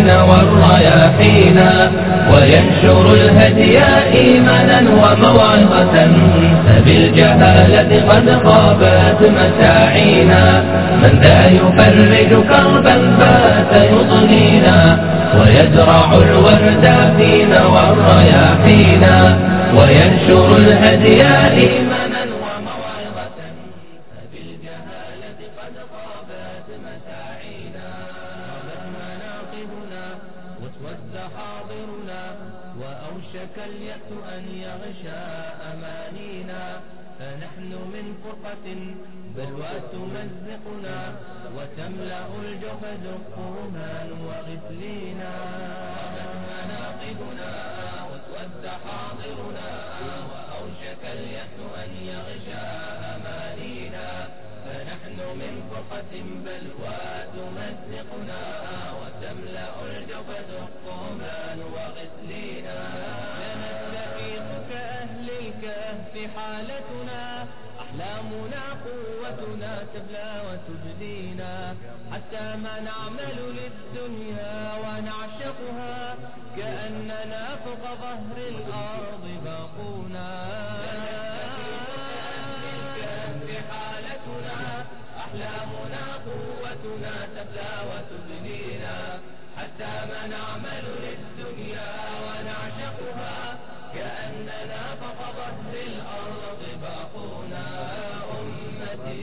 الدين والرياحين وينشر الهدي إيمانا وموعظة فبالجهالة قد خابت مساعينا من ذا يفرج كربا فات يضنينا ويزرع الورد فينا والرياحينا وينشر الهدي إيمانا وموعظة فبالجهالة قد خابت مساعينا غابت مناقبنا واسود حاضرنا وأوشك اليأس أن يغشى أمانينا فنحن من فرقة بلوى تمزقنا وتملأ الجحد الطومان وغسلينا غابت مناقبنا واسود حاضرنا وأوشك اليأس أن يغشى أمانينا فنحن من فرقة بلوى تمزقنا وتملأ الجبد الطومان وغسلينا لنستفيق كأهل الكهف حالتنا أحلامنا قوتنا تبلى وتبدينا حتى ما نعمل للدنيا ونعشقها كأننا فوق ظهر الأرض باقونا حالتنا أحلامنا قوتنا تبلى وتبنينا حتى ما نعمل للدنيا ونعشقها كأننا فوق ظهر الأرض باقونا أمتي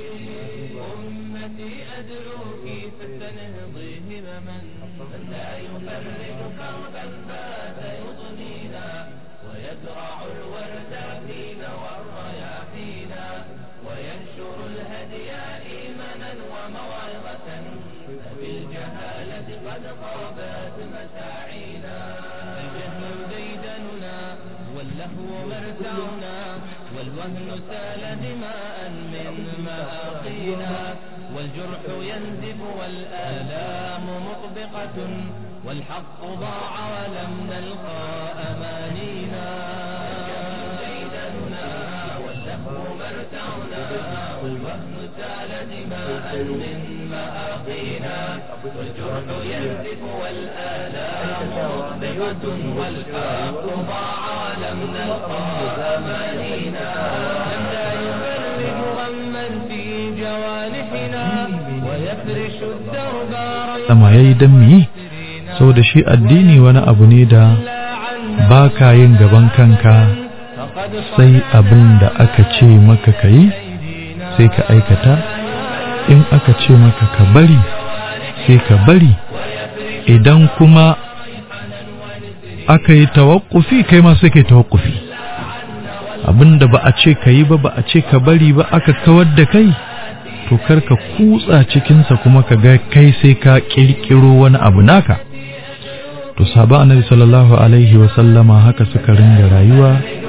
أمتي أدعوك فاستنهضي همما من لا يفرج كربا فات يضنينا ويزرع الورد فينا والرياحينا وينشر الهدي إيمانا وموعظة فبالجهالة قد خابت مساعينا الجهل ديدننا واللهو مرتعنا والوهن سال دماء من مآقينا والجرح ينزف والآلام مطبقة والحق ضاع ولم نلقى أمانينا ديدننا واللهو مرتعنا والوهن سال دماء من مآقينا والجرح ينزف والآلام مطبقة والحق ضاع ولم نلقى أمانينا لم لا يفرج غما في جوانحنا ويفرش الدرب sama ya yi don miyi saboda shi addini wani abu ne da ba ka yin gaban kanka sai abin da aka ce maka ka yi sai ka aikata in aka ce maka ka bari sai ka bari idan kuma aka yi tawakkufi kai ma sai ka yi tawakkufi abin da ba a ce ka yi ba ba a ce ka bari ba aka kawar da kai to kar ka kutsa cikinsa kuma ka ga kai sai ka kirkiro wani abu naka to sahaba annabi sallallahu alaihi wa sallama haka suka ringa rayuwa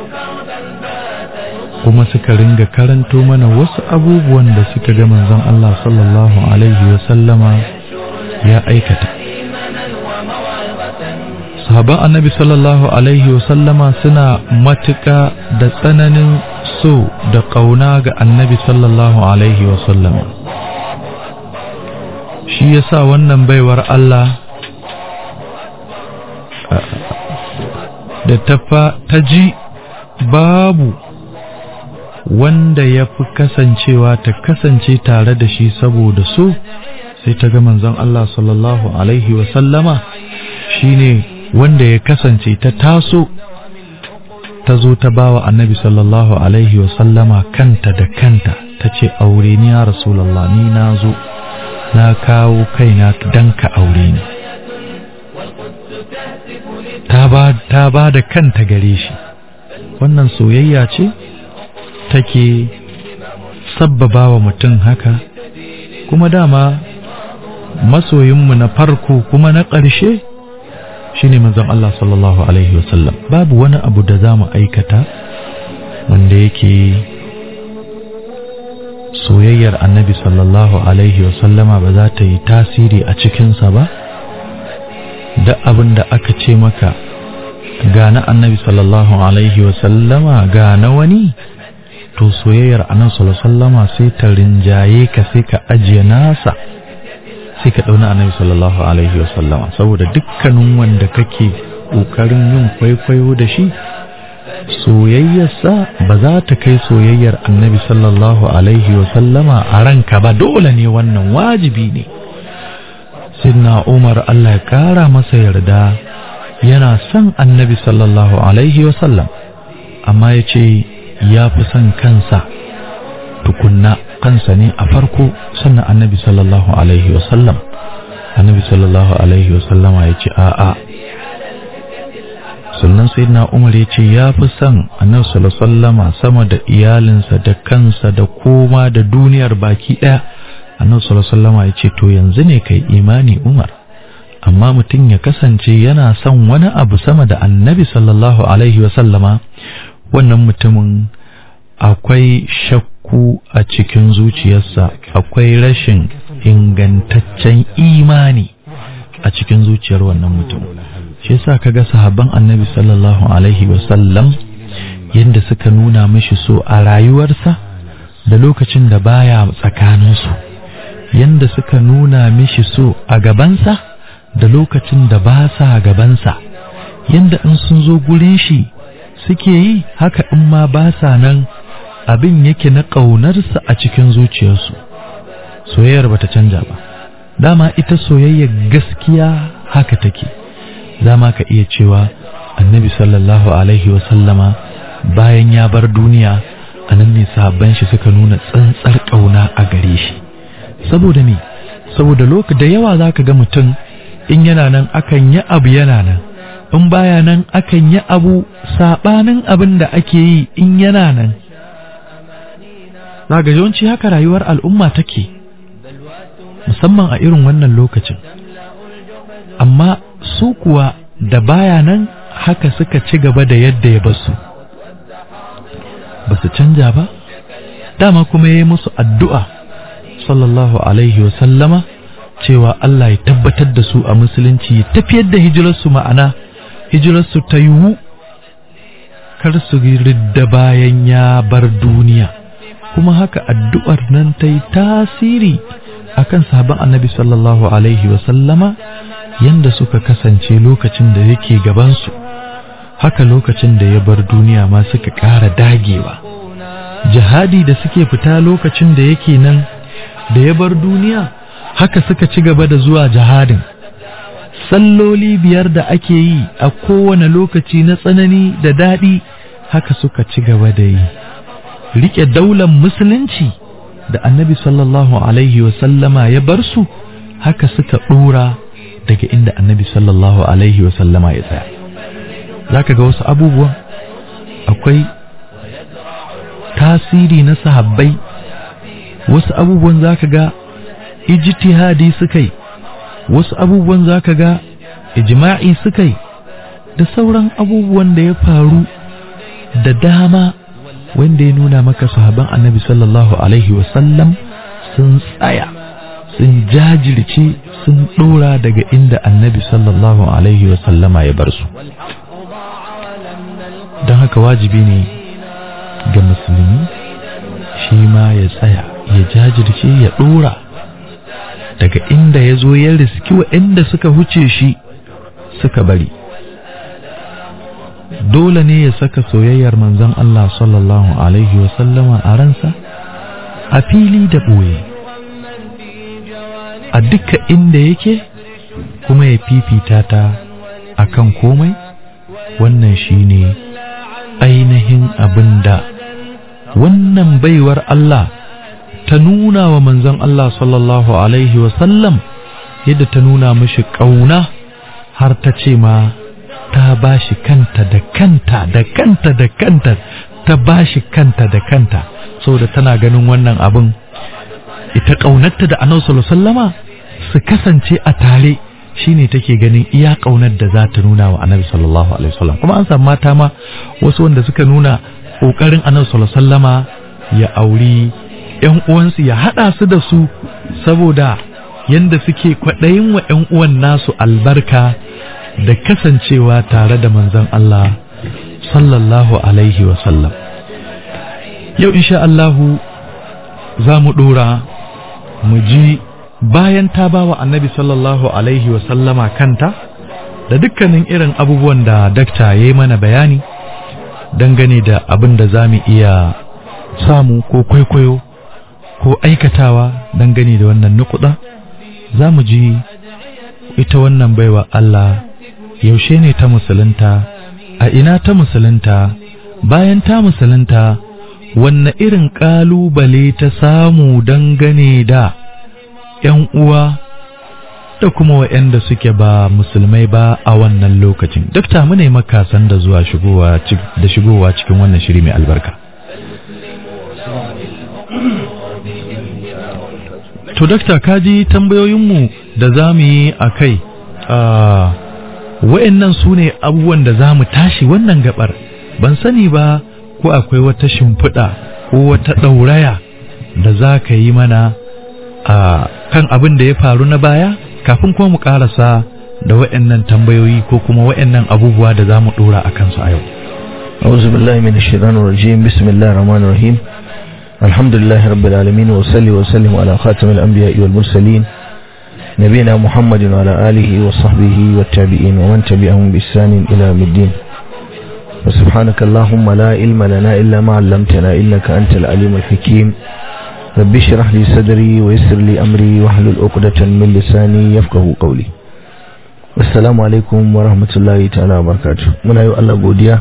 kuma suka ringa karanto mana wasu abubuwan da suka ga manzon Allah sallallahu alaihi wa sallama ya aikata sahaban annabi sallallahu alaihi wa sallama suna matuƙa da tsananin so da ƙauna ga annabi sallallahu alaihi wa sallama shi yasa wannan baiwar Allah da ta ji babu wanda ya fi kasancewa ta kasance tare da shi saboda so sai ta ga manzon Allah sallallahu alaihi wasallama shine wanda ya kasance ta taso ta zo ta bawa annabi sallallahu alaihi wasallama kanta da kanta ta ce aure ni ya rasulallah ni na zo na kawo kaina dan ka aure ni ta ba da kanta gare shi wannan soyayya ce take sabbaba wa mutum haka kuma dama masoyinmu na farko kuma na ƙarshe shine manzon Allah sallallahu alaihi wasallam babu wani abu da za mu aikata wanda yake soyayyar annabi sallallahu alaihi wasallama ba za ta yi tasiri a cikinsa ba da abin da aka ce maka ga na annabi sallallahu alaihi wasallama ga na wani to soyayyar annabi sallallahu alaihi wasallama sai ta rinjaye ka sai ka ajiye nasa sai ka ɗauna annabi sallallahu alaihi wasallama saboda dukkanin wanda kake ƙoƙarin yin kwaikwayo da shi soyayyarsa ba za ta kai soyayyar annabi sallallahu alaihi wasallama a ranka ba dole ne wannan wajibi ne sidna umar allah ya ƙara masa yarda yana son annabi sallallahu alaihi wasallam amma ya ce ya fi son kansa tukunna kansa ne a farko sannan annabi sallallahu alaihi wasallam annabi sallallahu alaihi wasallama ya ce a'a sannan sai na umar ya ce ya fi son annabi sallallahu sallama sama da iyalinsa da kansa da koma da duniyar baki ɗaya annabi sallallahu sallama ya ce to yanzu ne kai imani umar amma mutum ya kasance yana son wani abu sama da annabi sallallahu alaihi wasallama wannan mutumin akwai shakku a cikin zuciyarsa akwai rashin ingantaccen imani a cikin zuciyar wannan mutum shi yasa kaga sahabban annabi sallallahu alaihi wasallam yadda suka nuna mishi so a rayuwarsa da lokacin da baya tsakaninsu yadda suka nuna mishi so a gabansa da lokacin da ba sa gabansa yadda in sun zo gurin shi suke yi haka in ma ba sa nan abin yake na ƙaunarsa a cikin zuciyarsu soyayyar bata canja ba dama ita soyayyar gaskiya haka take dama ka iya cewa annabi sallallahu alaihi wasallama bayan ya bar duniya a nan ne sahabban shi suka nuna tsantsar ƙauna a gare shi saboda me saboda lokaci da yawa za ka ga mutum in yana nan akan yi abu yana nan in baya nan akan yi abu saɓanin abin da ake yi in yana nan ga yawanci haka rayuwar al'umma take musamman a irin wannan lokacin amma su kuwa da baya nan haka suka ci gaba da yadda ya basu ba su canja ba dama kuma ya yi musu addu'a sallallahu alaihi wasallama cewa Allah ya tabbatar da su a musulunci ya tafiyar da hijirarsu ma'ana hijirarsu ta yiwu kar su ridda bayan ya bar duniya kuma haka addu'ar nan ta yi tasiri akan sahabban annabi sallallahu alaihi wasallama yanda suka kasance lokacin da yake gabansu haka lokacin da ya bar duniya ma suka ƙara dagewa jihadi da suke fita lokacin da yake nan da ya bar duniya haka suka ci gaba da zuwa jihadin salloli biyar da ake yi a kowane lokaci na tsanani da daɗi haka suka ci gaba da yi riƙe daular musulunci da annabi sallallahu alaihi wasallama ya bar su haka suka ɗora daga inda annabi sallallahu alaihi wasallama ya tsaya za ka ga wasu abubuwan akwai tasiri na sahabbai wasu abubuwan za ka ga ijtihadi suka yi wasu abubuwan za ka ga ijma'i suka yi da sauran abubuwan da ya faru da dama wanda ya nuna maka sahaban annabi sallallahu alaihi wasallam sun tsaya sun jajirce sun ɗora daga inda annabi sallallahu alaihi wasallama ya bar su don haka wajibi ne ga musulmi shi ma ya tsaya ya jajirce ya ɗora daga inda ya zo ya riski inda suka huce shi suka bari dole ne ya saka soyayyar manzon Allah sallallahu alaihi wasallama a ransa a fili da ɓoye a duka inda yake kuma ya fifita ta a kan komai wannan shine ainihin abin da wannan baiwar Allah ta nuna wa manzon Allah sallallahu alaihi wasallam yadda ta nuna mashi ƙauna har ta ce ma ta ba shi kanta da kanta da kanta da kanta ta ba shi kanta da kanta saboda tana ganin wannan abin ita ƙaunarta da annabi sallallahu sallama su kasance a tare shine take ganin iya ƙaunar da za ta nuna wa annabi sallallahu alaihi wasallam kuma an samu mata ma wasu wanda suka nuna ƙoƙarin annabi sallallahu sallama ya auri ƴan uwansu ya haɗa su da su saboda yanda suke kwaɗayin wa ƴan uwan nasu albarka da kasancewa tare da manzon Allah sallallahu alaihi wasallam yau insha Allahu za mu ɗora mu ji bayan ta ba wa annabi sallallahu alaihi wasallama kanta da dukkanin irin abubuwan da dakta ya yi mana bayani dangane da abin da za mu iya samu ko kwaikwayo ko aikatawa dangane da wannan nukuda za mu ji ita wannan baiwa Allah yaushe ne ta musulunta a ina ta musulunta bayan ta musulunta wanne irin ƙalubale ta samu dangane da ‘yan uwa da kuma waɗanda suke ba musulmai ba a wannan lokacin. Dakta mu ne makasan da zuwa shigowa da shigowa cikin wannan shiri mai albarka. To, dakta kaji tambayoyinmu da za mu yi a kai, wa'yannan su ne abubuwan da za mu tashi wannan gabar, ban sani ba ko akwai wata shimfiɗa ko wata ɗauraya da za ka yi mana a kan abin da ya faru na baya kafin kuma mu karasa da wa'annan tambayoyi ko kuma wa'annan abubuwa da za mu dora a kansu a yau. أعوذ بالله من الشيطان الرجيم بسم الله الرحمن الرحيم الحمد لله رب العالمين وصلي وسلم على خاتم الأنبياء والمرسلين نبينا محمد وعلى آله وصحبه والتابعين ومن تبعهم بإحسان إلى يوم الدين وسبحانك اللهم لا علم لنا إلا ما علمتنا إنك أنت العليم الحكيم رب اشرح لي صدري ويسر لي أمري واحلل عقدة من لساني يفقه قولي السلام عليكم ورحمة الله تعالى وبركاته muna yi Allah godiya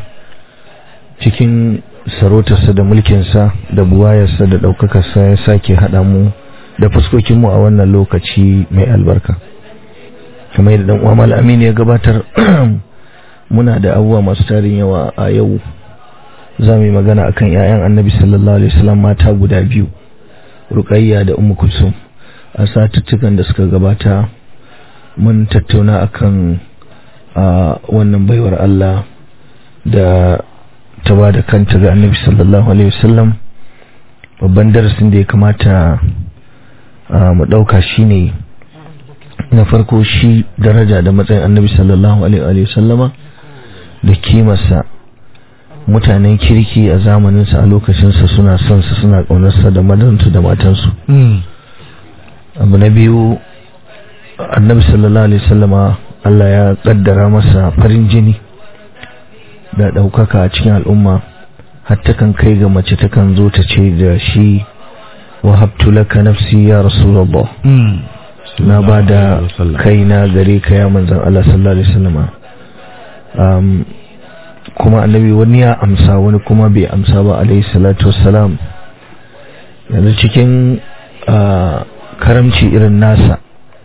cikin sarautarsa da mulkinsa da buwayarsa da ɗaukakarsa ya sake haɗa mu da fuskokinmu a wannan lokaci mai albarka kamar yadda ɗan uwa Amin ya gabatar muna da abubuwa masu tarin yawa a yau za mu yi magana akan 'ya'yan annabi sallallahu alaihi wasallam mata guda biyu Rukayya da Ummu Kulsum a satuttukan da suka gabata mun tattauna akan a wannan baiwar Allah da ta ba da kanta ga Annabi sallallahu alaihi wasallam babban darasin da ya kamata mu dauka shine na farko shi daraja da matsayin Annabi sallallahu alaihi wasallama da kimarsa mutanen kirki a zamaninsa a lokacinsa suna son sa suna ƙaunarsa da madansu da matansu abu na biyu annabi sallallahu alaihi wasallama Allah ya kaddara masa farin jini da ɗaukaka a cikin al'umma har takan kai ga mace takan zo ta ce da shi wa habtu laka nafsi ya rasulullah na ba da kaina gare ka ya manzan Allah sallallahu alaihi wasallama kuma annabi wani ya amsa wani kuma bai amsa ba alaihi salatu wassalam yanzu cikin karamci irin nasa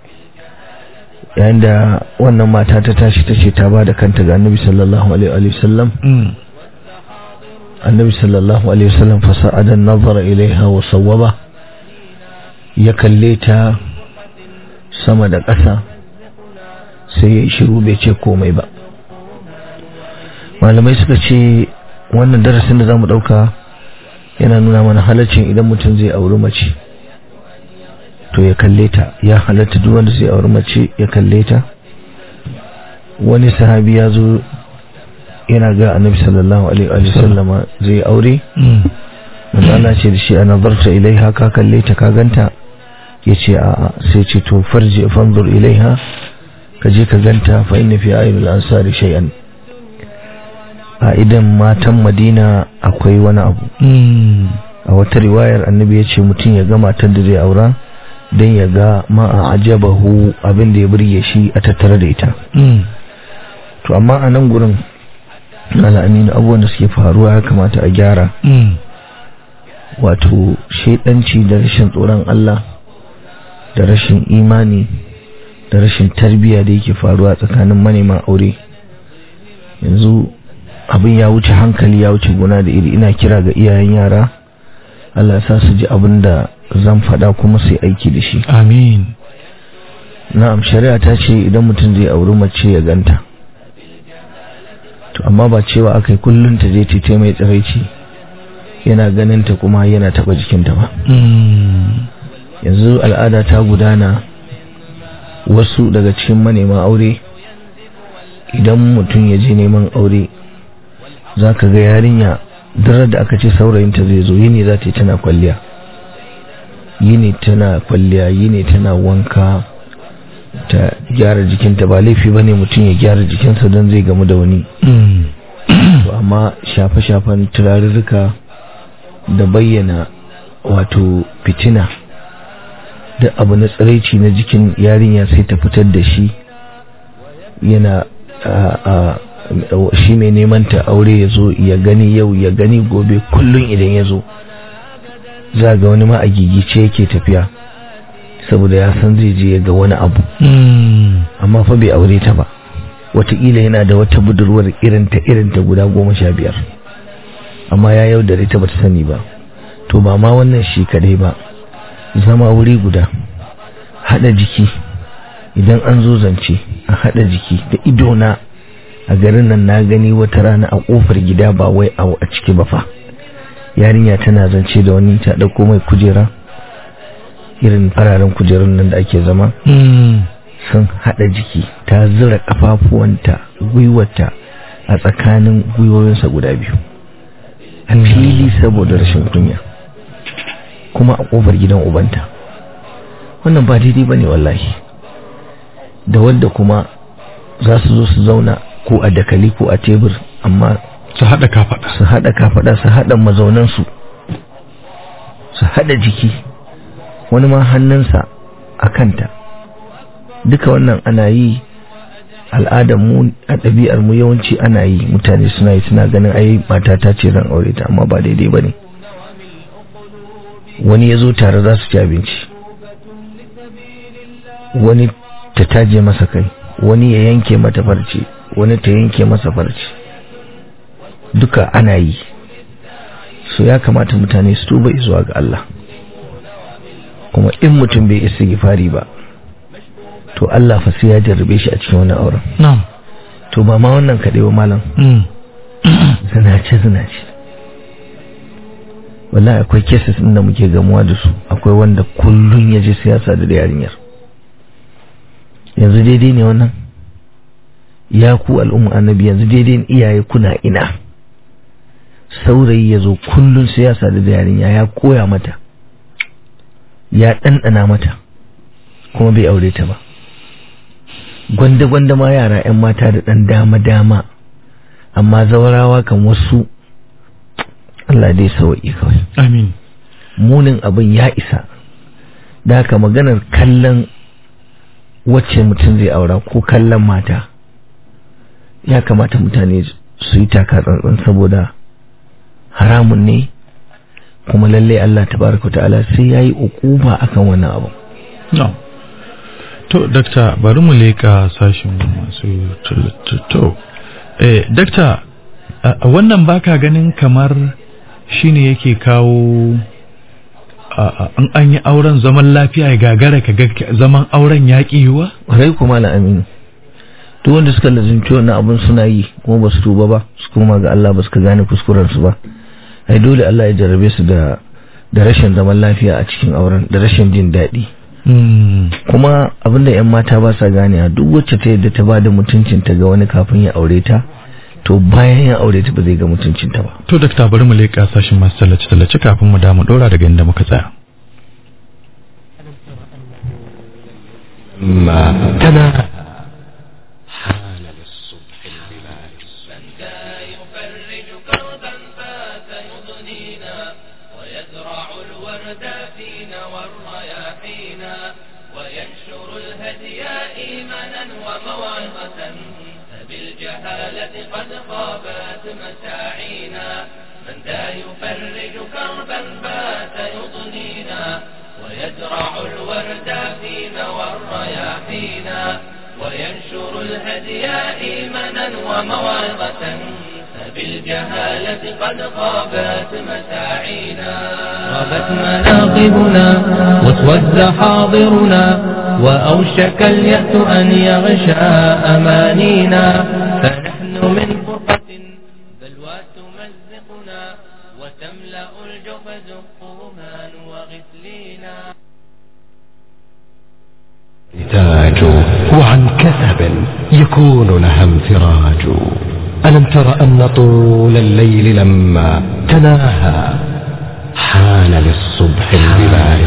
yayin da wannan mata ta tashi ta ce ta ba da kanta ga annabi sallallahu alaihi wasallam annabi sallallahu alaihi wasallam fasa'adan nazara ilaiha wa sawwaba ya kalle ta sama da ƙasa sai ya yi shiru bai ce komai ba malamai suka ce wannan darasin da za mu ɗauka yana nuna mana halaccin idan mutum zai auri mace to ya kalle ta ya halatta duk wanda zai auri mace ya kalle ta wani sahabi ya zo yana ga annabi sallallahu alaihi wa sallama zai aure manzo Allah ce da shi ana zarta ilaiha ka kalle ta ka ganta yace a'a sai ce to farji fanzur ilaiha ka je ka ganta fa inna fi ayyul ansari shay'an a idan matan madina akwai wani abu a wata riwayar annabi ya ce mutum ya ga matar da zai aura don ya ga ma'a ajabahu abin da ya burge shi a tattare da ita to amma a nan gurin al'aminu abubuwan da suke faruwa ya kamata a gyara wato shaidanci da rashin tsoron Allah da rashin imani da rashin tarbiyya da yake faruwa tsakanin manema aure yanzu abin ya wuce hankali ya wuce gona da iri ina kira ga iyayen yara Allah sa su ji abin da zan faɗa kuma sai aiki da shi amin na'am shari'a ta ce idan mutum zai auri mace ya ganta to amma ba cewa akai kullun ta je ta mai tsiraici yana ganin ta kuma yana taba jikinta ba yanzu al'ada ta gudana wasu daga cikin manema aure idan mutum ya je neman aure za ka ga yarinya darar da aka ce saurayinta zai zo yini za ta yi tana kwalliya yini tana kwalliya yini tana wanka ta gyara jikinta ba laifi ba ne mutum ya gyara jikinsa don zai gamu da wani to amma shafe-shafen turarurruka da bayyana wato fitina da abu na tsiraici na jikin yarinya sai ta fitar da shi yana shi mai neman ta aure ya zo ya gani yau ya gani gobe kullum idan ya zo za ga wani ma a gigice yake tafiya saboda ya san zai je ga wani abu amma fa bai aure ta ba wataƙila yana da wata budurwar irinta irinta guda goma sha biyar amma ya yaudare ta bata sani ba to ba ma wannan shi kadai ba zama wuri guda haɗa jiki idan an zo zance a haɗa jiki da idona a garin nan na gani wata rana a ƙofar gida ba wai a ciki ba fa yarinya tana zance da wani ta ɗauko mai kujera irin fararen kujerun nan da ake zama sun haɗa jiki ta zura ƙafafuwanta gwiwata a tsakanin gwiwoyinsa guda biyu a fili saboda rashin kunya kuma a ƙofar gidan ubanta wannan ba daidai ba ne wallahi da wadda kuma za su zo su zauna ko a dakali ko a tebur amma su haɗa kafaɗa su haɗa kafaɗa su haɗa mazaunansu su haɗa jiki wani ma hannunsa a kanta duka wannan ana yi al'adar mu a ɗabi'ar mu yawanci ana yi mutane suna yi suna ganin ai mata ta ce zan aure ta amma ba daidai ba ne wani ya zo tare za su ci abinci wani ta taje masa kai wani ya yanke mata farce wani ta yanke masa farce duka ana yi so ya kamata mutane su tuba zuwa ga Allah kuma in mutum bai isa gifari ba to Allah fa sai ya jarrabe shi a cikin wani auren na'am to ba ma wannan kaɗai ba malam zinace zinace wallahi akwai cases din da muke gamuwa da su akwai wanda kullun ya je siyasa da yarinyar yanzu daidai ne wannan ya ku al'umma annabi yanzu daidai ne iyaye kuna ina saurayi ya zo kullun siyasa da yarinya ya koya mata ya ɗanɗana mata kuma bai aure ta ba gwanda-gwanda ma yara 'yan mata da ɗan dama-dama amma zawarawa kan wasu Allah dai sawa'i kawai amin munin abin ya isa da haka maganar kallon wacce mutum zai aura ko kallon mata ya kamata mutane su yi taka tsantsan saboda haramun ne kuma lallai Allah tabaraka ta'ala sai yayi ukuba akan wannan abu no to dakta bari mu leka sashin masu to eh dakta wannan baka ganin kamar shine yake kawo an an yi auren zaman lafiya ya gagara ka ga zaman auren ya yiwa rai kuma na aminu duk wanda suka lazimci wannan abin suna yi kuma ba su tuba ba su koma ga Allah ba su ka gane kuskurensu ba ai dole Allah ya jarrabe su da da rashin zaman lafiya a cikin auren da rashin jin daɗi kuma abinda 'yan mata ba sa gane duk wacce ta yadda ta ba da mutuncinta ga wani kafin ya aure ta to bayan ya aure ta ba zai ga mutuncinta ba to dakta bari mu leƙa sashin masu tallace tallace kafin mu damu ɗora daga inda muka tsaya ما تناهى حان للصبح البلاد لا يفرج كربا فات يضنينا ويزرع الورد فينا والرياحينا وينشر الهدي إيمانا وموعظة فبالجهالة قد خابت مساعينا من ذا يفرج كربا بات يضنينا ويزرع الورد فينا والرياحينا وينشر الهدي إيمانا وموعظة فبالجهالة قد خابت مساعينا غابت مناقبنا واسود حاضرنا وأوشك اليأس أن يغشى أمانينا فنحن من فرقة بلوى تمزقنا وتملأ الجحد الطومان وغسلينا نتاج وعن كثب يكون لها انفراج ألم تر أن طول الليل لما تناهى حان للصبح البلاج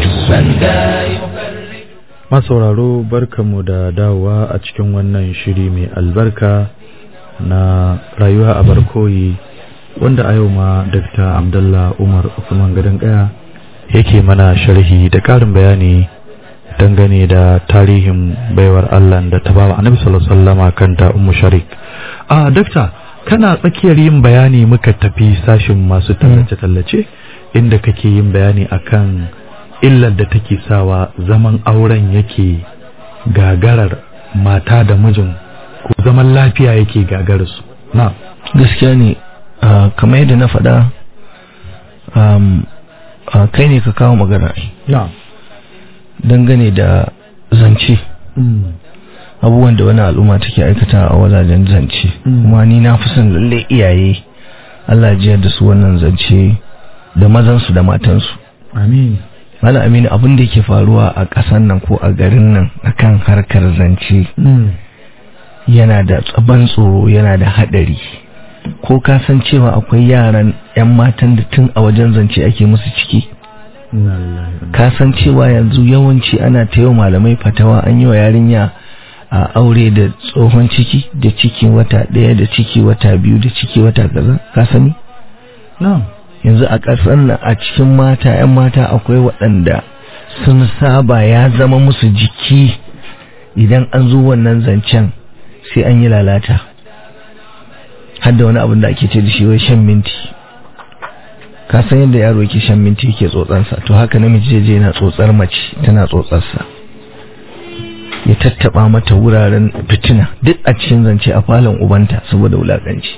masauraro barkamu da dawowa a cikin wannan shiri mai albarka na rayuwa a barkoyi wanda a yau ma Dr. Abdullah Umar Usman Gadon Kaya yake mana sharhi da karin bayani dangane da tarihin baiwar Allah da ta bawa Annabi sallallahu alaihi wasallam kanta Ummu Sharik. Ah Dr. kana tsakiyar yin bayani muka tafi sashin masu tallace-tallace inda kake yin bayani akan illar da take sawa zaman auren yake gagarar mata da mijin ko zaman lafiya yake gagarar su na gaskiya ne ah, kamar yadda na faɗa um, ah, kai ne ka kawo magana ai. na dangane da zance abubuwan da wani al'umma take aikata a wajajen zance Mm. kuma ni na fi son lalle iyaye Allah ya jiyar da su wannan zance da mazansu da matansu amin Malam Aminu abin da yake faruwa a ƙasar nan ko a garin nan akan harkar zance yana da tsaban tsoro yana da haɗari ko ka san cewa akwai yaran 'yan matan da tun a wajen zance ake musu ciki ka san cewa yanzu yawanci ana ta yau malamai fatawa an yi wa yarinya a aure da tsohon ciki da ciki wata ɗaya da ciki wata biyu da ciki wata kaza ka sani na yanzu a ƙasar nan a cikin mata 'yan mata akwai waɗanda sun saba ya zama musu jiki idan an zo wannan zancen sai an yi lalata har da wani abin da ake ce da shi wai shan minti ka san yadda yaro yake shan minti yake tsotsansa to haka namiji zai je yana tsotsar mace tana tsotsarsa ya tattaba mata wuraren fitina duk a cikin zance a falon ubanta saboda wulakanci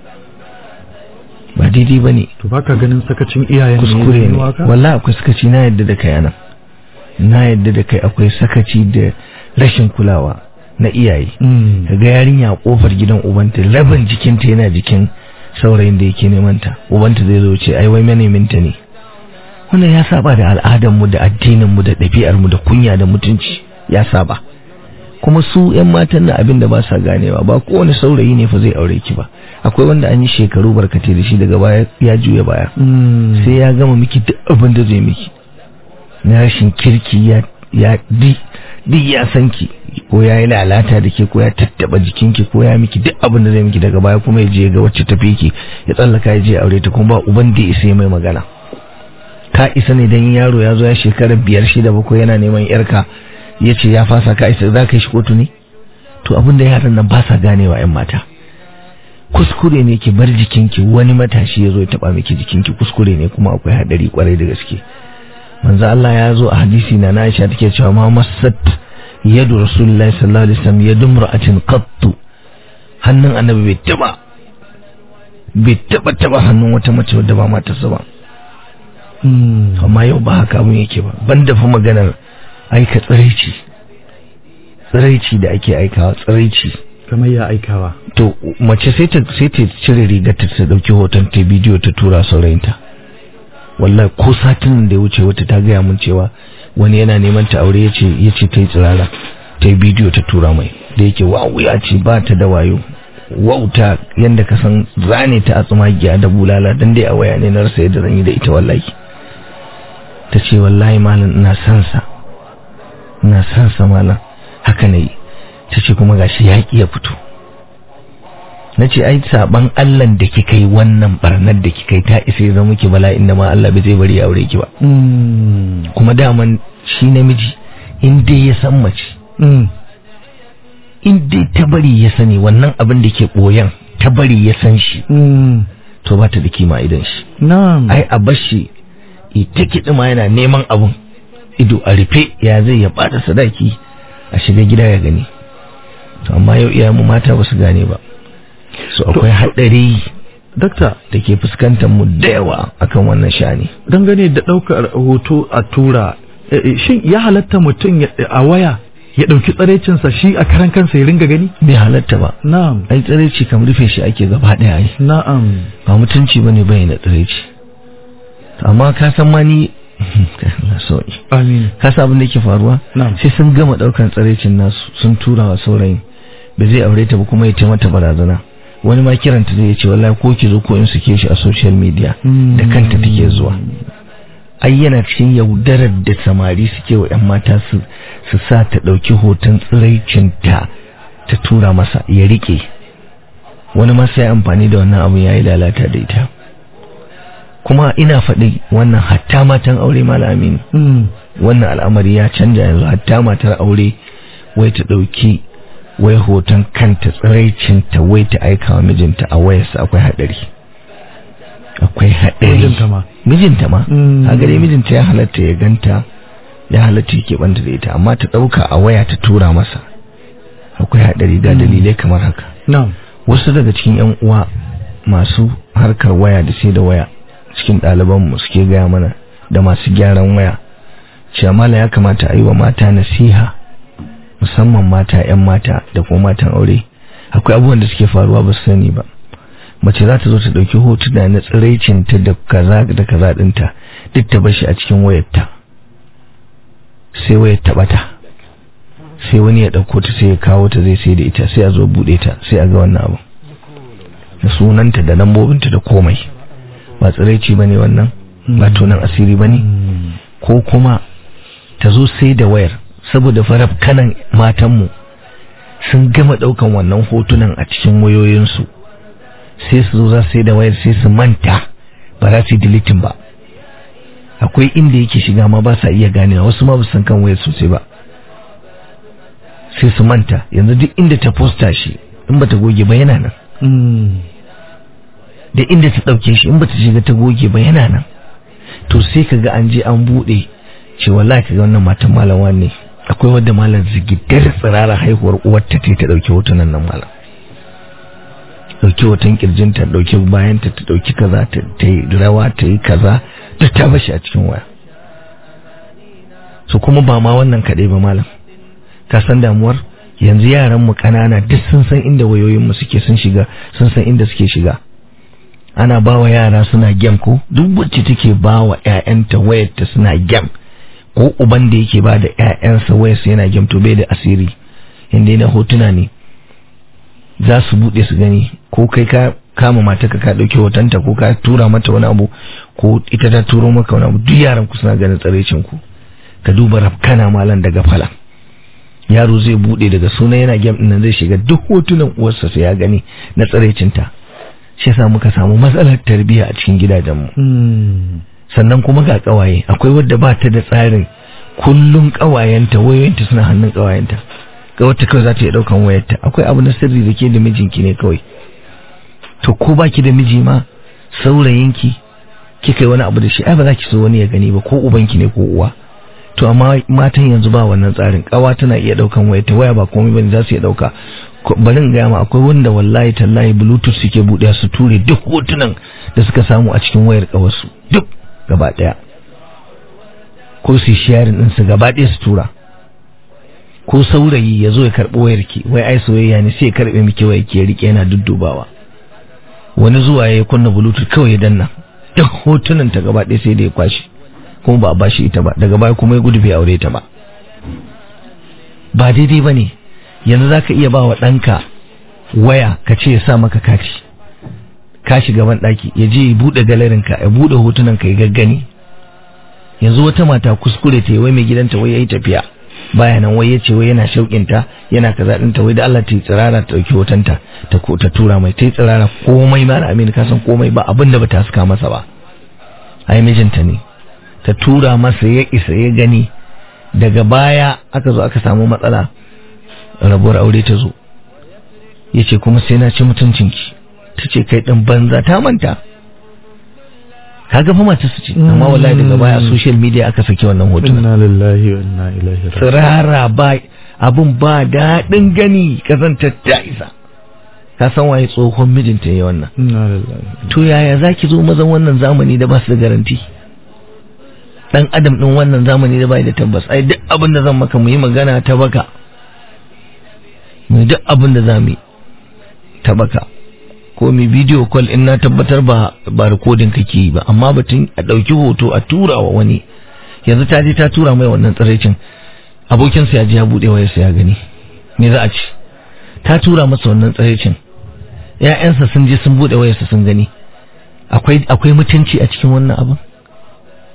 ba daidai ba ne to baka ganin sakacin iyayen ne kuskure ya ne janyo haka? wallahi akwai sakaci na yadda da kai anan na yadda da kai akwai sakaci da rashin kulawa na iyaye Mm. kaga yarinya a kofar gidan ubanta rabin jikinta yana jikin saurayin da yake neman ta ubanta zai zo ce ai wai maneminta ne wannan ya saba da al'adar mu da addinin mu da ɗabi'ar mu da kunya da mutunci ya saba kuma su yan matan na abin da ba sa ganewa ba kowane saurayi ne fa zai aure ki ba akwai wanda an yi shekaru barkatai da shi daga baya ya juya baya Mm. sai ya gama miki duk abin da zai miki na rashin kirki ya ya di di ya san ki ko ya yi lalata da ke ko ya tattaba jikinki ko ya miki duk abin da zai miki daga baya kuma ya je ya ga wacce tafi ki ya tsallaka ya je ya aure ta kuma ba uban da ya isa ya mai magana ka isa ne dan yaro ya zo ya shekara biyar shida bakwai yana neman yarka ya ce ya fasa ka isa za ka yi shi kotu ne to abin da yaran nan ba sa ganewa yan mata kuskure ne ki bar jikinki wani matashi ya zo ya taba miki jikinki kuskure ne kuma akwai hadari kwarai da gaske manzo Allah ya zo a hadisi na Aisha take cewa ma masat yadu rasulullahi sallallahu alaihi wasallam yadu mar'atin qattu hannun annabi bai taba bai taba taba hannun wata mace wadda ba matarsa ba Mm. amma yau ba haka abun yake ba banda fa maganar aika tsiraici tsiraici da ake aikawa tsiraici kamar ya aikawa to mace sai ta sai ta cire rigarta ta dauki hoton ta bidiyo ta tura saurayinta wallahi ko satin da ya wuce wata ta gaya mun cewa wani yana neman ta aure yace yace ta yi tsirara ta yi bidiyo ta tura mai da yake wawu ya ce ba ta da wayo wauta yanda ka san zane ta a tsumagiya da bulala dan dai a waya ne na rasa yadda zan yi da ita wallahi ta ce wallahi malam ina son sa ina son sa malam haka ne ta ce kuma gashi ya ya fito na ce ai saban Allah da kika yi wannan barnar da kika yi ta isa ya zama ki bala'in da ma Allah bai zai bari ya aure ki ba Mm. kuma daman shi namiji in dai ya san mace Mm. in dai ta bari ya sani wannan abin da ke boyan ta bari ya san shi Mm. to ba ta da kima idan shi na'am ai a bashi ita kiɗi ma yana neman abun ido a rufe ya zai ya bada sadaki a shiga gida ya gani to amma yau iyayen mu mata ba su gane ba so akwai haɗari dakta da ke fuskantar mu da yawa akan wannan shani dangane da ɗaukar hoto a tura eh, eh, shin ya halatta mutum ya- a waya ya ɗauki tsaraicinsa shi a karan kansa ya ringa gani bai halatta ba na'am ai tsiraici kam rufe shi ake gaba ɗaya ai na'am ba mutunci bane bayyana tsiraici amma ka san ma ni na sauki amin ka san abin da yake faruwa na'am sai sun gama ɗaukan tsiraicin nasu sun tura wa saurayin ba zai aure ta ba kuma ya ce mata barazana wani ma kiranta zai ce wallahi ko ki zo ko in suke shi a social media da kanta take zuwa ai yana cikin yaudarar da samari suke wa 'yan mata su su sa ta ɗauki hoton tsiraicinta ta tura masa ya riƙe wani ma sai amfani da wannan abu ya yi lalata da ita kuma ina faɗi wannan hatta matan aure malamin wannan al'amari ya canja yanzu hatta matar aure wai ta ɗauki wai hoton kanta tsiraicinta wai ta aika wa mijinta a wayarsa akwai haɗari akwai haɗari Mijinta ma. mijinta ma Mm. a gare mijinta ya halatta ya ganta ya halatta ya banta da ita amma ta ɗauka a waya ta tura masa akwai haɗari ga dalilai kamar haka na'am wasu daga cikin yan uwa masu harkar waya da sai da waya cikin ɗalibanmu suke gaya mana da masu gyaran waya cewa mala ya kamata a yi wa mata nasiha musamman mata 'yan mata da kuma matan aure akwai abubuwan da suke faruwa ba su sani ba mace za ta zo ta ɗauki hotuna na tsiraicinta da kaza da kaza ɗinta duk ta bashi a cikin wayarta sai wayar ta ɓata sai wani ya ɗauko ta sai ya kawo ta zai sai da ita sai a zo buɗe ta sai a ga wannan abu da sunanta da lambobinta da komai ba tsiraici ba ne wannan ba tunan asiri ba ne ko kuma ta zo sai da wayar saboda faraf kanan matanmu sun gama ɗaukan wannan hotunan a cikin wayoyinsu sai su zo za su sai da wayar sai su manta ba za su yi deleting ba akwai inda yake shiga ma ba sa iya ganewa wasu ma ba su san kan wayar sosai ba sai su manta yanzu duk inda ta posta shi in bata goge ba yana nan da inda ta ɗauke shi in bata shiga ta goge ba yana nan to sai ka ga an je an buɗe ce wallahi ka ga wannan matan malam ne akwai wadda malam zigidar tsirara haihuwar uwarta ta ta ɗauki hotunan nan malam ɗauki hoton kirjinta ɗauki bayanta ta ɗauki kaza ta ta yi rawa ta yi kaza duk ta bashi a cikin waya so kuma ba ma wannan kaɗai ba malam ka san damuwar yanzu yaran mu kanana duk sun san inda wayoyin mu suke sun shiga sun san inda suke shiga ana bawa yara suna gem ko duk wacce take bawa ƴaƴanta wayarta suna gem ko uban da yake ba da ƴaƴansa wayarsa yana gem to bai da asiri inda yana hotuna ne za su bude su gani ko kai ka kama mata ka dauki hotonta ko ka tura mata wani abu ko ita ta turo maka wani abu duk yaran ku suna ganin tsarecin ku ka duba rafkana malan daga falan yaro zai bude daga sunan yana game din nan zai shiga duk hotunan uwarsa sai ya gani na tsaraicinta shi yasa muka samu matsalar tarbiyya a cikin gidajenmu sannan kuma ga kawaye akwai wadda ba ta da tsarin kullum kawayenta wayoyinta suna hannun kawayenta ga wata kawai za ta iya daukan wayarta akwai abu na sirri da ke da mijinki ne kawai to ko baki da miji ma saurayinki kika yi wani abu da shi ai ba za ki so wani ya gani ba ko ubanki ne ko uwa to amma matan yanzu ba wannan tsarin kawa tana iya daukan waya ta waya ba komai bane za su iya dauka bari in gaya ma akwai wanda wallahi tallahi bluetooth suke buɗe su ture duk hotunan da suka samu a cikin wayar kawarsu duk gaba daya ko su sharing din su gaba daya su tura ko saurayi ya zo ya karɓi wayar ki wai ai soyayya ne sai ya karɓe miki wayar ki ya rike yana duddubawa wani zuwa ya kunna bluetooth kawai ya danna duk hotunan ta gaba ɗaya sai da ya kwashi kuma ba a bashi ita ba daga baya kuma ya gudu bai aure ta ba ba daidai ba ne yanzu za ka iya ba wa ɗanka waya ka ce ya sa maka kati ka shiga ban ɗaki ya je ya buɗe galerinka ya buɗe hotunan ka ya gaggani yanzu wata mata kuskure ta yi wai mai gidanta wai ya yi tafiya baya nan wai ya ce wai yana shauƙinta yana kaza ɗinta wai da Allah ta yi tsirara ta ɗauki hotonta ta ta tura mai ta yi tsirara komai ma na amini ka san komai ba abin da ba ta haska masa ba ai mijinta ne ta tura masa ya isa ya gani daga baya aka zo aka samu matsala rabuwar aure ta zo ya ce kuma sai na ci mutuncinki ta ce kai ɗin banza ta manta ka gafa mata su ce amma wallahi daga baya a social media aka saki wannan hotunan inna lillahi wa inna ilaihi raji'un tsirara ba abun ba daɗin gani kazantar ta isa ka san waye tsohon mijinta ya wannan inna lillahi to yaya zaki zo mazan wannan zamani da ba su da garanti dan adam din wannan zamani da bai da tabbas ai duk abin da zan maka mu yi magana ta baka mu duk abin da zamu yi ta baka ko mi video call in na tabbatar ba ba recording kake yi ba amma batun a dauki hoto a tura wa wani yanzu ta je ta tura mai wannan tsiraicin abokin sa ya je ya bude wayar sa ya gani me za a ci ta tura masa wannan tsiraicin ƴaƴansa sun je sun bude wayar sa sun gani akwai akwai mutunci a cikin wannan abin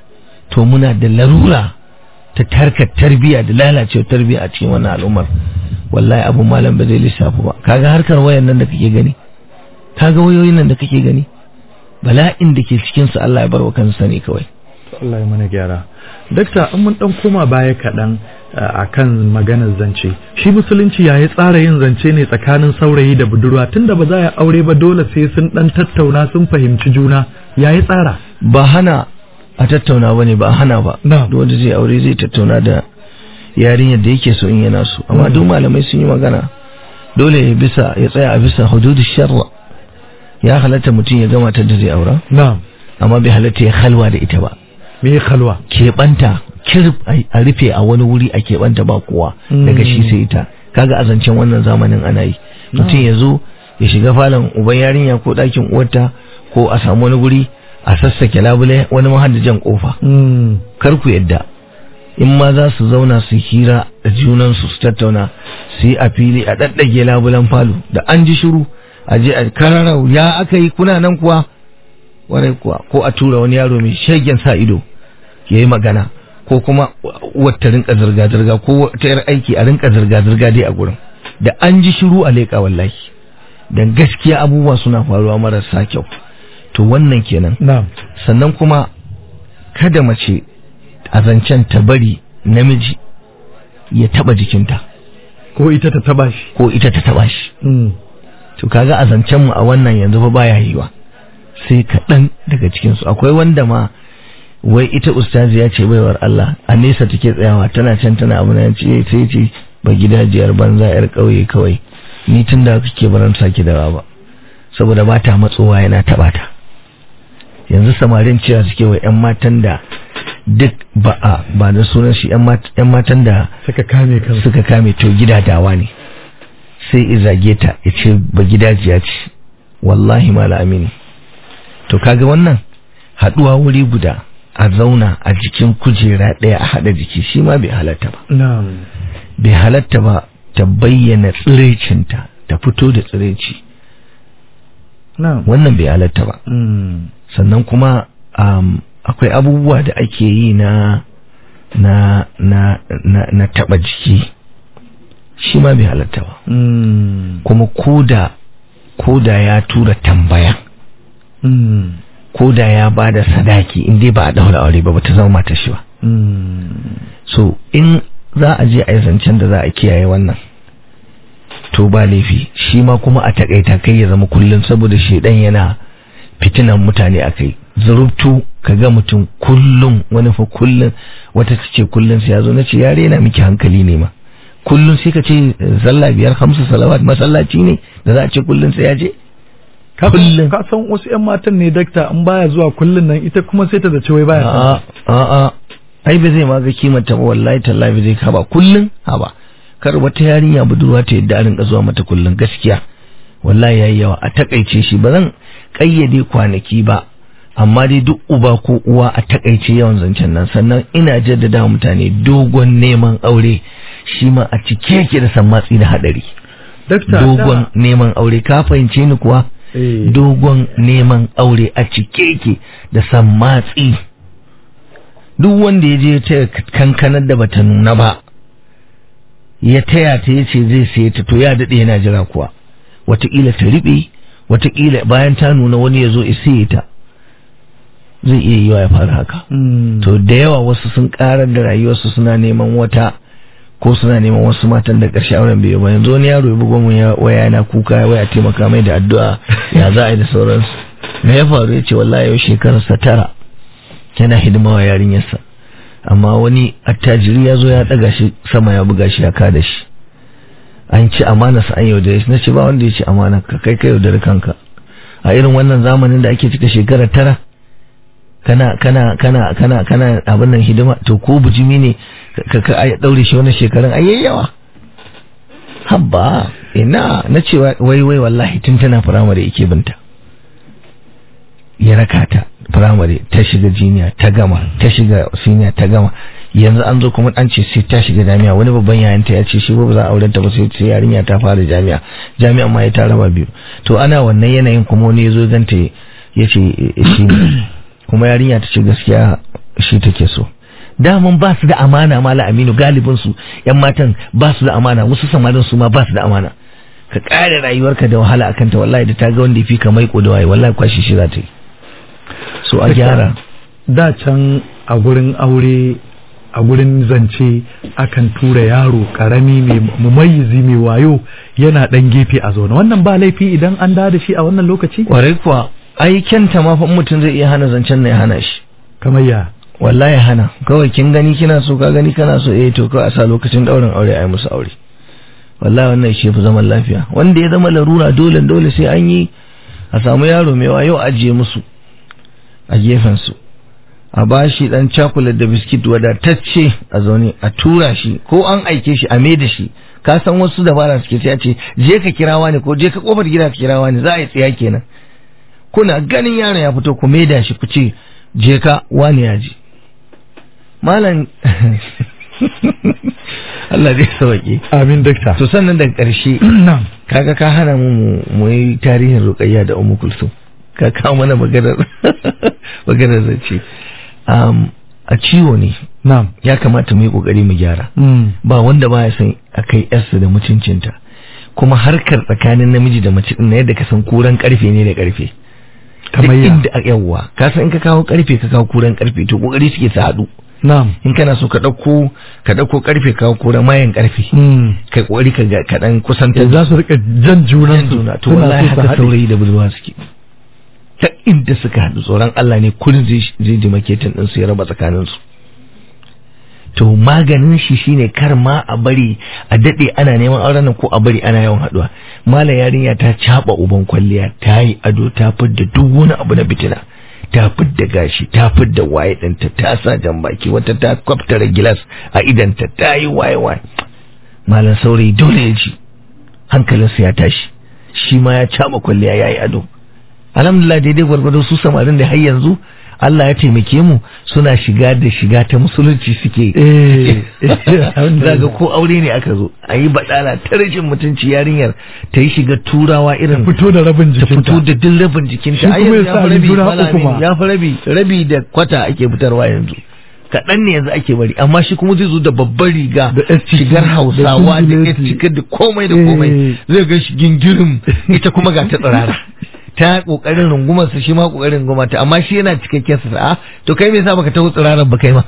to muna da larura ta tarkar tarbiya da lalacewa tarbiya a cikin wannan al'ummar wallahi abu malam ba zai lissafu ba kaga harkar wayan nan da kake gani kaga wayoyin nan da kake gani bala'in da ke cikin su Allah ya bar wa kansa ne kawai Allah ya mana gyara dakta an mun dan koma baya kaɗan a kan maganar zance shi musulunci ya yi tsara yin zance ne tsakanin saurayi da budurwa tunda ba za a aure ba dole sai sun dan tattauna sun fahimci juna ya yi tsara ba hana a tattauna ba ne ba a hana ba Na'am. duk wanda zai aure zai tattauna da yarinyar da yake so in yana so amma duk malamai sun yi magana dole ya bisa ya tsaya a bisa hududu sharra ya halatta mutum ya gama ta da zai aura na'am amma bai halatta ya halwa da ita ba me khalwa keɓanta kirb a rufe a wani wuri a keɓanta ba kowa Mm. daga shi sai ita kaga a zancen wannan zamanin ana yi mutum ya zo ya shiga falon uban yarinya ko ɗakin uwarta ko a samu wani guri a sassake labule wani mahaddajan kofa Mm. kar ku yadda in ma za su zauna su hira da junansu su tattauna su yi a fili a ɗaɗɗage labulan falo da an ji shiru a je a kararau ya aka yi kuna nan kuwa warai kuwa ko a tura wani yaro mai shegen sa ido ya yi magana ko kuma wata rinka zirga-zirga ko ta yar aiki a rinka zirga-zirga dai a gurin da an ji shiru a leƙa wallahi dan gaskiya abubuwa suna faruwa marasa kyau to wannan kenan na'am sannan kuma kada mace a zancen ta bari namiji ya taba jikinta ko ita ta taba shi ko ita ta taba shi Mm. to kaga a zancen mu a wannan yanzu fa baya yiwa sai kaɗan daga cikin su akwai wanda ma wai ita ustazi ya ce baiwar Allah a nesa take tsayawa tana can tana abu na ce sai ce ba gidajiyar banza yar ƙauye kawai ni tun da kake baran saki da ba saboda ba ta matsowa yana taɓa ta yanzu samarin cewa suke wa 'yan matan da duk ba a ba da sunan shi 'yan mat- 'yan matan da suka kame kansu suka kame to gidadawa ne sai izage ta ya ce ba gidajiya ce wallahi mala amini to kaga wannan haduwa wuri guda a zauna a jikin kujera ɗaya a haɗa jiki shi ma bai halatta ba na'am bai halatta ba ta bayyana tsirecinta ta fito da tsireci na'am wannan bai halatta ba Mm. sannan kuma um, akwai abubuwa da ake yi na na na na, na taba jiki shi ma bai halatta ba Mm. kuma koda koda ya tura tambaya Mm. koda ya ba da sadaki in dai ba a daura aure ba bata zama mata shi ba Mm. so in za a je a yi zancen da za a kiyaye wannan to ba laifi shi ma kuma a takaita kai ya zama kullum saboda shedan yana fitinan mutane a kai zurubtu ka ga mutum kullum wani fa kullum wata ta ce kullum sai ya zo na ce ya rena miki hankali ne ma kullum sai ka ce zalla biyar hamsu salawat masallaci ne da za a ce kullum sai ya je Ka san- kullum ka san wasu 'yan matan ne dakta in baya zuwa kullun nan ita kuma sai ta zace wai baya a'a a'a ai ba zai ma ga kimanta ba wallahi tallahi ba zai ka ba kullun ha ba kar wata yarinya budurwa ta yadda a rinka zuwa mata kullun gaskiya wallahi yayi yawa a takaice shi ba zan kayyade kwanaki ba amma dai duk uba ko uwa a takaice yawan zancen nan sannan ina jaddada wa mutane dogon neman aure shi ma a cike yake da sammatsi da hadari dakta dogon neman aure ka fahimce ni kuwa eh, dogon neman aure a cike yake da sammatsi duk wanda ya je ta kankanar da bata nuna ba ya taya ta yace zai saye ta to ya daɗe yana jira kuwa wataƙila ta riɓe wataƙila bayan ta nuna wani ya zo ya saye ta zai iya yiwa ya fara haka mm. to da yawa wasu sun karar da rayuwarsu suna neman wata ko suna neman wasu matan da ƙarshe auren bai yi ba yanzu wani yaro ya bugo mun ya waya yana kuka ya waya taimaka mai da addu'a ya za a yi da sauransu me ya faru ya ce wallahi yau shekararsa tara yana hidima wa yarinyarsa amma wani attajiri ya zo ya ɗaga shi sama ya buga shi ya kada shi an ci amana sa an yaudare shi na ce ba wanda ya ci amana ka kai ka yaudare kanka a irin wannan zamanin da ake cika shekara tara kana kana kana kana kana abin nan hidima to ko bujimi ne ka ka ai daure shi wannan shekarun ai yawa habba ina na ce wai wai wallahi tun tana firamare yake binta ya raka ta firamare ta shiga jiniya ta gama ta shiga siniya ta gama yanzu an zo kuma an ce sai ta shiga jami'a wani babban yayanta ya ce shi ba za a auren ta ba sai sai yarinya ta fara jami'a jami'a ma ya ta raba biyu to ana wannan yanayin kuma wani ya zo ganta ya ce shi ne kuma yarinya ta ce gaskiya shi take so daman ba su da amana mala aminu galibin su yan matan ba su da amana wasu samarin su ma ba su da amana ka kare rayuwarka da wahala akan ta wallahi da ta ga wanda yafi ka mai ko da waye wallahi kwashi shi za ta yi so a gyara da can a gurin aure a gurin zance akan tura yaro karami mai mumayyizi mai wayo yana dan gefe a zaune wannan ba laifi idan an da shi a wannan lokaci kwarai kuwa ai kyanta ma fa mutum zai iya hana zancen na ya hana shi kamar ya wallahi hana kawai kin gani kina so ka gani kana so eh to kawai a sa lokacin daurin aure ai musu aure wallahi wannan shi fi zaman lafiya wanda ya zama larura dole dole sai an yi a samu yaro mai wayo ajiye musu a gefen su a bashi dan chocolate da biskit wadatacce a zaune a tura shi ko an aike shi a me da shi ka san wasu dabara suke sai a ce je ka kirawa ne ko je ka kofar gida ka kirawa ne za a yi tsaya kenan kuna ganin yaron ya fito ku maida shi ku ce je ka wani ya ji malam Allah zai sauke amin dakta to sannan daga ƙarshe na'am kaga ka hana mu mu yi tarihin ruqayya da ummu kulsum ka kawo mana maganar maganar zance um, a ciwo ne na'am ya kamata mu yi kokari mu gyara mm. ba wanda baya son a kai yarsa da mutuncinta kuma harkar tsakanin namiji da mace din yadda ka san kuran karfe ne da karfe kamar Duk ya inda a yawwa ka san in ka kawo karfe ka kawo kuran karfe to kokari suke su haɗu na'am in kana so ka ɗauko ka ɗauko karfe ka kawo kuran mayan karfe mm. kai kokari ka ga- ka dan kusantar za su rika jan junan su juna to suna wallahi so su haka haɗe. saurayi da budurwa suke ta inda suka haɗu tsoron Allah ne kullum zai zai ji maketin ɗinsu ya raba tsakaninsu to maganin shi shine kar ma a bari a daɗe ana neman auren nan ko a bari ana yawan haɗuwa mala yarinya ta caɓa uban kwalliya ta yi ado ta fidda duk wani abu na fitina ta fidda gashi ta fidda waye ɗinta ta sa jan baki wata ta kwaftara gilas a idanta ta yi waye waye malam saurayi dole ya ji hankalinsa ya tashi shi ma ya caɓa kwalliya ya yi ado alhamdulillah daidai gwargwado su samarin da har yanzu Allah ya taimake mu suna shiga da shiga ta musulunci suke eh zaga ko aure ne aka zo a yi baɗala ta rashin mutunci yarinyar ta yi shiga turawa irin fito da rabin ta jikinta fito da duk rabin jikinta Shi Ai kuma yanzu ya sa fi rabi, riguna Malam uku ma. Aminu, ya fi rabi rabi da kwata ake fitarwa yanzu kaɗan ne yanzu ake bari amma shi kuma zai zo da babbar riga Da yar ciki, shigar da hausawa da yar singileti. ciki da komai da komai Eh. zai ga shi gingirin ita kuma ga ta tsirara ta kokarin rungumar sa shi ma kokarin rungumar ta amma shi yana cikakken sa a to kai me yasa baka taho tsiraran ba kai ma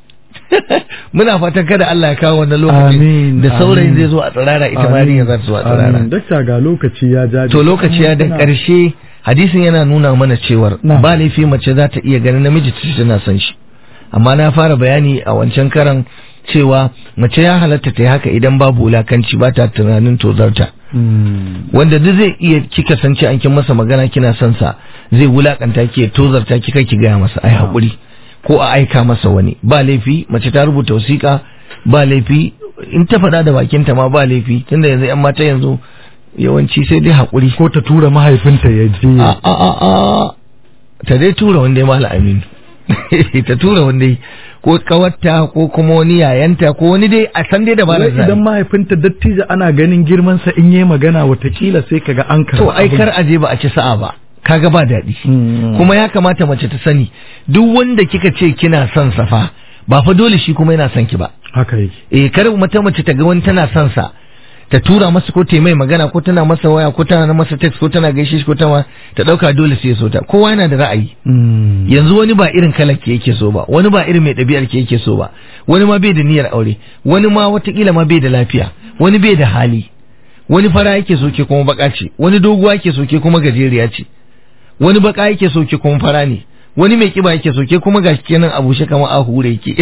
muna fatan kada Allah ya kawo wannan lokacin Amin, da saurayin amin. zai zo a tsirara ita ma yarinya za ta zo a tsirara Amin. dakta ga lokaci ya jaje to lokaci ya da ƙarshe hadisin yana nuna mana cewar Na'am. ba laifi mace za ta iya ganin namiji ta ce tana son shi amma na fara bayani a wancan karan cewa mace ya halatta ta yi haka idan babu wulakanci ba ta tunanin tozarta Mm. wanda duk zai iya kika san ce an kin masa magana kina son sa zai wulakanta ki ya tozarta ki kai ki gaya masa ai hakuri ko a aika masa wani ba laifi mace ta rubuta wasiƙa ba laifi in ta faɗa da bakinta ma ba laifi tunda yanzu yan mata yanzu yawanci sai dai hakuri ko ta tura mahaifinta ya je a a a a ta dai tura wanda ya mala aminu ta tura wanda ya ko kawarta ko kuma wani yayanta ko wani dai a san dai da ba Wai idan mahaifinta dattijo ana ganin girmansa in yi magana watakila sai kaga an karɓi to ai abin. kar aje ba a ci sa'a ba kaga ba daɗi Mm. kuma ya kamata mace ta sani duk wanda kika ce kina son sa fa ba fa dole shi kuma yana son ki ba haka yake eh kar mata mace ta ga wani tana son sa ta tura masa ko ta yi mai magana ko tana masa waya ko tana masa text ko tana gaishe shi ko tana ta dauka dole sai ya so ta kowa yana da ra'ayi Mm. yanzu wani ba irin kalar ke yake so ba wani ba irin mai ɗabi'ar ke yake so ba wani ma bai da niyyar aure wani ma watakila ma bai da lafiya wani bai da hali wani fara yake so ke kuma baka ce wani doguwa yake so ke kuma gajeriya ce wani baka yake so ke kuma fara ne wani mai kiba yake so ke kuma gashi kenan a bushe kamar a hure yake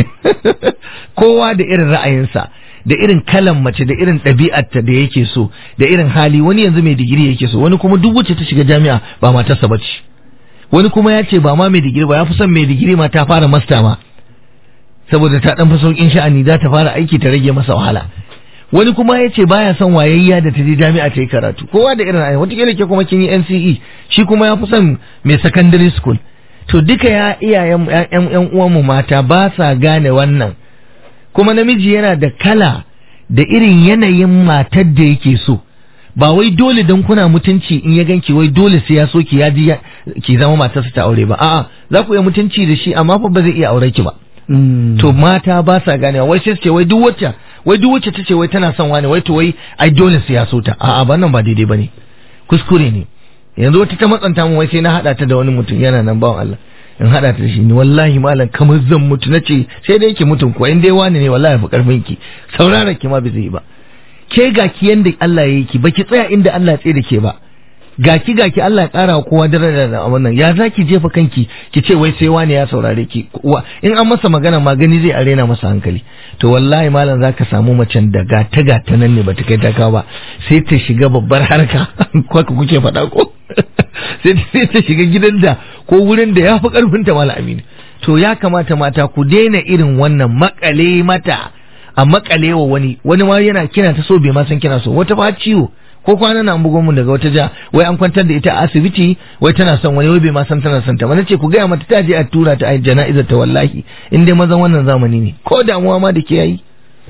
kowa da irin ra'ayinsa da irin kalan mace da irin ɗabi'arta da yake so da irin hali wani yanzu mai digiri yake so wani kuma duk wacce ta shiga jami'a ba matarsa ba ce wani kuma ya ce ba ma mai digiri ba ya fi son mai digiri ma ta fara masta ma saboda ta dan fi saukin sha'ani za ta fara aiki ta rage masa wahala wani kuma ya ce baya son wayayya da ta je jami'a ta yi karatu kowa da irin ayyuka wataƙila ke kuma kin yi NCE shi kuma ya fi son mai secondary school to duka ya iyayen yan yan uwanmu mata ba sa gane wannan kuma namiji yana da kala da irin yanayin matar da yake so ba wai dole dan kuna mutunci in ya ganki wai dole sai ya so ki ya ji ya- ki zama matarsa ta aure ba a'a za ku iya mutunci da shi amma fa ba zai iya aure ki ba to mata ba sa ganewa wai sai su ce wai duk wacce wai duk wacce ta ce wai tana son wani wai to wai ai dole sai ya so ta a'a ba nan ba daidai bane kuskure ne yanzu wata ta matsanta mu wai sai na hada ta da wani mutum yana nan bawan Allah in hada ta da shi ni wallahi malam kamar zan mutu nace sai dai ki mutum ko in dai wani ne wallahi fa karfin ki saurara ki ma bai zai yi ba ke ga ki yanda Allah ya yi ki baki tsaya inda Allah ya tsaye da ke ba gaki gaki Allah ya kara wa kowa daraja da wannan ya zaki jefa kanki ki ce wai sai wani ya saurare ki Wa- in an masa magana magani zai arena masa hankali to wallahi malam zaka samu macen da gata gata nan ne bata kai ta kawo ba sai ta shiga babbar harka ko haka kuke faɗa ko sai sai ta shiga gidan da ko wurin da ya fi karfin ta malam aminu to ya kamata mata ku daina irin wannan makale mata a makale wa wani wani ma yana kina ta so bai ma san kina so wata ba ciwo ko kwana na an bugo mun daga wata ja wai an kwantar da ita a asibiti wai tana son wani wai bai ma san tana son ta ba nace ku gaya mata ta je a tura ta a jana'izar ta wallahi in dai mazan wannan zamani ne ko damuwa ma da ke yayi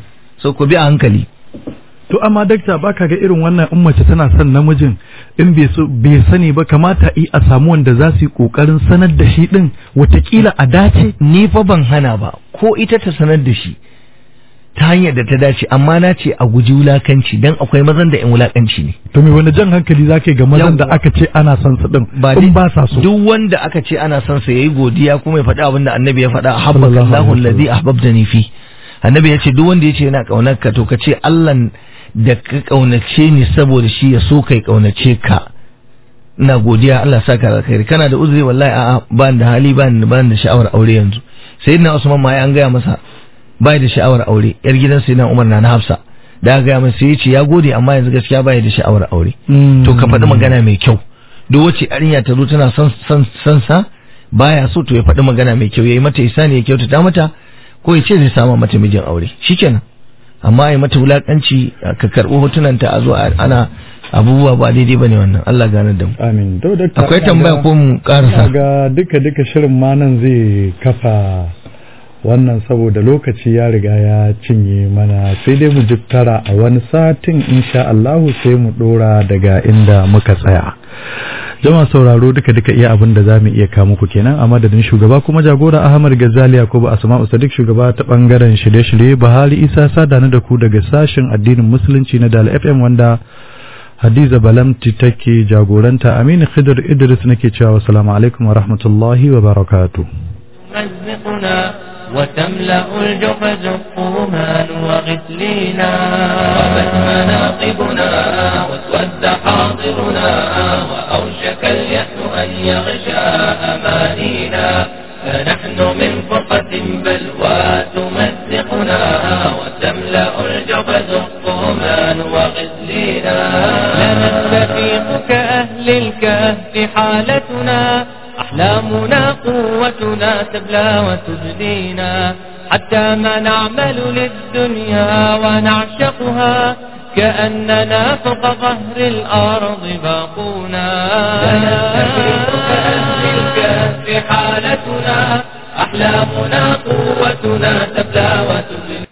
so ku bi a hankali To amma dakta baka ga irin wannan in mace tana son namijin in bai so bai sani ba kamata i a samu wanda za su yi kokarin sanar da shi din watakila a dace ni fa ban hana ba ko ita ta sanar da shi ta hanyar da ta dace amma na ce a guji wulakanci dan akwai mazan da in wulakanci ne to me wani jan hankali zaka yi ga mazan da Yawwa. aka ce ana son su din ba in dai- ba sa so duk wanda aka ce ana son sa yayi godiya kuma ya faɗi abin da annabi ya faɗa Sallallahu habbaka Allahu alaihi allazi ahbabtani fi annabi ya ce duk wanda ya ce yana kaunar ka to ka ce Allah da ka kaunace ni saboda shi ya so kai kaunace ka ina godiya Allah saka alkhairi kana da uzuri wallahi a'a ba ni da hali ba ni ba ni da sha'awar aure yanzu sayyidina Usman ma ya an gaya masa bai da sha'awar aure yar gidan sayyidina Umar na na Hafsa da aka gaya masa sai ya ce ya gode amma yanzu gaskiya bai da sha'awar aure to ka faɗi magana mai kyau duk wacce yarinya ta zo tana son son son sa baya so to ya faɗi magana mai kyau yayi mata isani ya kyautata mata ko ya ce zai samu mata mijin aure shikenan amma ya mata wulakanci ka karɓi hotunanta a zo a- ana abubuwa ba daidai bane wannan Allah gane da mu amin to dakta akwai ina tambaya ga- ko mu karasa ina ga duka duka shirin ma nan zai kafa wannan saboda lokaci ya riga ya cinye mana sai dai mu jittara a wani satin insha Allahu sai mu dora daga inda muka tsaya jama'a sauraro duka duka iya abin da zamu iya kawo muku kenan a madadin shugaba kuma jagora Ahmad Ghazali Yakubu Asma'u Sadiq shugaba ta bangaren shirye-shirye Bahari Isa Sada na da ku daga sashen addinin musulunci na Dal FM wanda Hadiza Balamti take jagoranta Aminu Khidir Idris nake cewa assalamu alaikum wa rahmatullahi wa barakatuh تمزقنا وتملأ الجحز الطومان وغسلينا غابت مناقبنا واسود حاضرنا وأوشك اليأس أن يغشى أمانينا فنحن من فرقة بلوى تمزقنا وتملأ الجحز الطومان وغسلينا لا نستفيق كأهل الكهف حالتنا أحلامنا قوتنا تبلى وتجدينا حتى ما نعمل للدنيا ونعشقها كأننا فوق ظهر الأرض باقونا سنستفيق كأهل الكهف حالتنا أحلامنا قوتنا تبلى